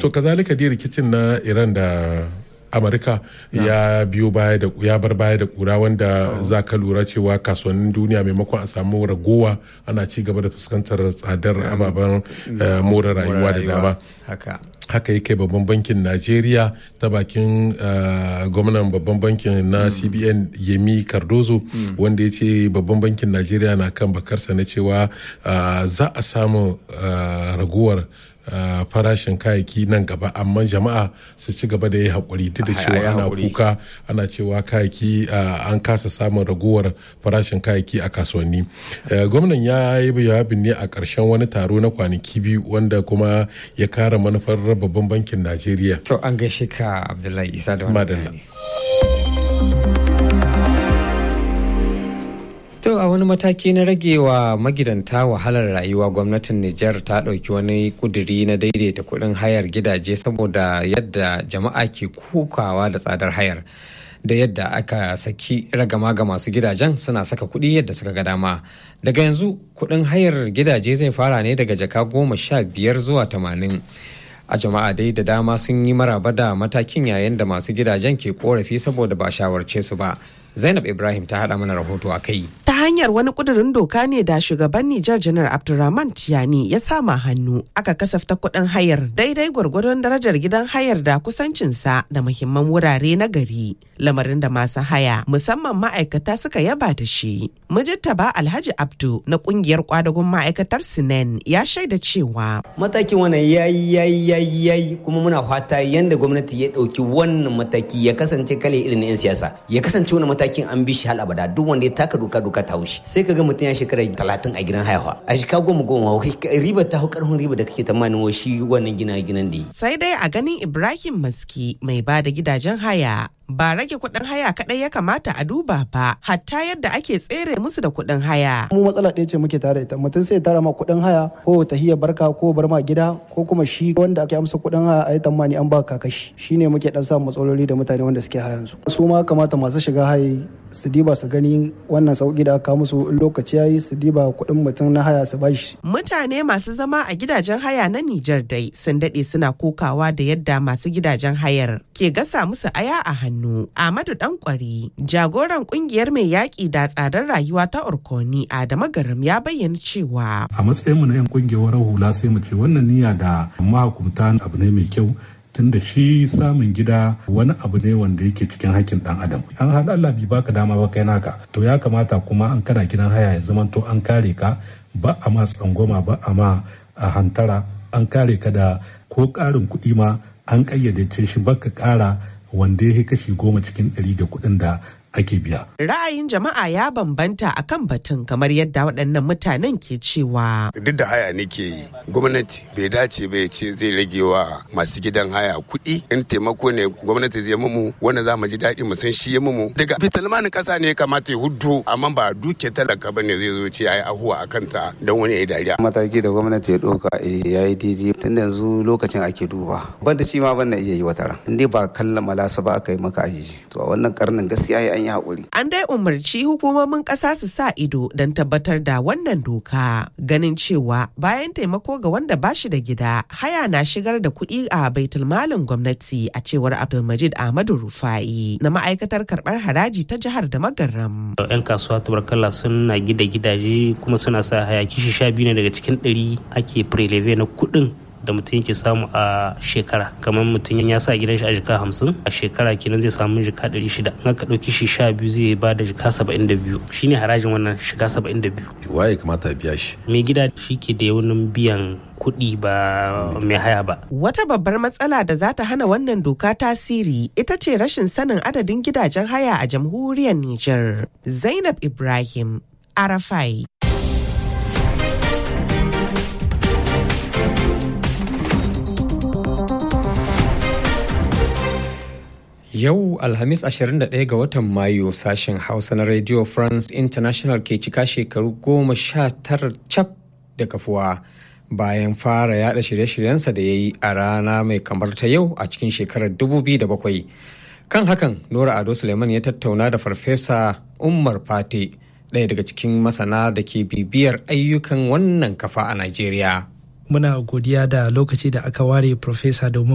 to kazalika dai rikicin na iran da amurka ya biyo baya da ya bar baya da kura wanda za ka lura cewa kasuwannin duniya maimakon a samu ragowa ana ci gaba da fuskantar tsadar ababen more rayuwa da dama haka haka yake babban bankin najeriya ta bakin gwamnan babban bankin na cbn yemi cardozo wanda ya ce babban bankin najeriya na kan bakarsa na cewa za a samu raguwar Uh, farashin kayayyaki nan gaba amma jama'a su ci gaba da yi haƙuri duk da cewa ana kuka ana cewa kayayyaki uh, an kasa samun raguwar farashin kayayyaki a kasuwanni uh, gwamnan ya yi jawabin ne a ƙarshen wani taro na kwanaki biyu wanda kuma ya kara manufar babban bankin najeriya to an gaishe ka abdullahi isa da wani To a wani mataki na rage wa magidanta wahalar rayuwa gwamnatin Nijar ta ɗauki wani kuduri na daidaita kuɗin hayar gidaje saboda yadda jama'a ke kukawa da tsadar hayar. Da yadda aka saki ragama ga masu gidajen suna saka kuɗi yadda suka ga dama. Daga yanzu kuɗin hayar gidaje zai fara ne daga jaka goma sha biyar zuwa tamanin. a jama'a dai da dama sun yi maraba da matakin yayin da masu gidajen ke korafi saboda ba shawarce su ba zainab ibrahim ta haɗa mana rahoto a kai ta hanyar wani kudurin doka ne da shugaban nijar janar abdulrahman tiyani ya sama hannu aka kasafta kuɗin hayar daidai gwargwadon darajar gidan hayar da kusancinsa da muhimman wurare na gari lamarin da masu haya musamman ma'aikata suka yaba da shi ba alhaji abdu na kungiyar kwadagon ma'aikatar sinen ya shaida cewa matakin wannan yayi yayi yayi yayi kuma muna fata yanda gwamnati ya dauki wannan mataki ya kasance kale irin na 'yan siyasa ya kasance wani matakin an bi shi hal abada duk wanda ya taka doka doka ta haushi sai ka ga mutum ya shekara talatin a gidan hayawa a shika goma goma riba ta hau karfin riba da kake tamanin wa shi wannan gina ginan da yi sai dai a ganin ibrahim maski mai ba da gidajen haya ba rage kuɗin haya kaɗai ya kamata a duba ba hatta yadda ake tsere musu da kuɗin haya. mu matsala ɗaya ce muke tare ita mutum sai tara ma kuɗin haya ko tahiya barka ko bar ma gida ko kuma shi wanda ake amsa kuɗin haya a yi tamani an ba kakashi shine muke ɗan samun matsaloli da mutane wanda suke hayan su su ma kamata masu shiga haye su diba su gani wannan sauki da aka musu lokaci yayi su diba kuɗin mutum na haya su bashi. mutane masu zama a gidajen haya na Nijar dai sun daɗe suna kokawa da yadda masu gidajen hayar ke gasa musu aya a hannu. hannu Ahmadu Dankwari jagoran kungiyar mai yaƙi da tsadar rayuwa ta Orkoni Adama Garam ya bayyana cewa a matsayinmu na 'yan kungiyar hula sai mu ce wannan niyya da mahukunta abu ne mai kyau tunda shi samun gida wani abu ne wanda yake cikin hakkin dan adam an haɗa Allah bai baka dama ba kai naka to ya kamata kuma an kana gidan haya ya zama to an kare ka ba a ma tsangwama ba a ma a hantara an kare ka da ko ƙarin kuɗi ma an ƙayyade shi baka ƙara wanda ya kashi goma cikin ɗari da kuɗin da ake biya. Ra'ayin jama'a ya bambanta a kan batun kamar yadda waɗannan mutanen ke cewa. Duk da haya nake yi, gwamnati bai dace bai ce zai rage wa masu gidan haya kuɗi in taimako ne gwamnati zai mumu wanda za mu ji daɗi mu san shi ya mumu. Daga fitalmanin ƙasa ne ya kamata ya huddo amma ba duke talaka bane zai zo ce ayi ahuwa a kanta don wani ya dariya. Mataki da gwamnati ya ɗauka ya yi daidai tun yanzu lokacin ake duba. Banda shi ma ban iya yi wata ran. In dai ba kallon malasa ba aka yi maka aji. To a wannan karnin gaskiya ya an yi haƙuri. An dai umarci hukumomin ƙasa su sa ido don tabbatar da wannan doka ganin cewa bayan taimako ga wanda ba shi da gida haya na shigar da kuɗi a baitulmalin gwamnati a cewar Abdulmajid Ahmadu Rufai na ma'aikatar karɓar haraji ta jihar da magaram. 'Yan kasuwa tabarkalla suna gida gidaje kuma suna sa haya kishi sha biyu ne daga cikin ɗari ake preleve na kuɗin da mutum yake samu a shekara kamar mutum ya sa gidan shi a jika hamsin a shekara kenan zai samu jika ɗari shida in aka ɗauki shi sha biyu zai ba da jika saba'in da biyu shine harajin wannan shiga saba'in da biyu waye kamata biya shi mai gida shi ke da yawanin biyan kuɗi ba mai haya ba. Wata babbar matsala da za ta hana wannan doka tasiri ita ce rashin sanin adadin gidajen haya a jamhuriyar Nijar. Zainab Ibrahim, Arafai. Yau Alhamis 21 ga watan Mayu sashen Hausa na Radio France International ke cika shekaru goma sha tara cap da kafuwa bayan fara yada shirye-shiryensa da ya yi a rana mai kamar ta yau a cikin shekarar 2007. Kan hakan, Nora Ado Suleiman ya tattauna da Farfesa Umar Fate, ɗaya daga cikin masana da ke bibiyar ayyukan wannan kafa a Najeriya. Muna godiya da lokaci da aka ware Farfesa domin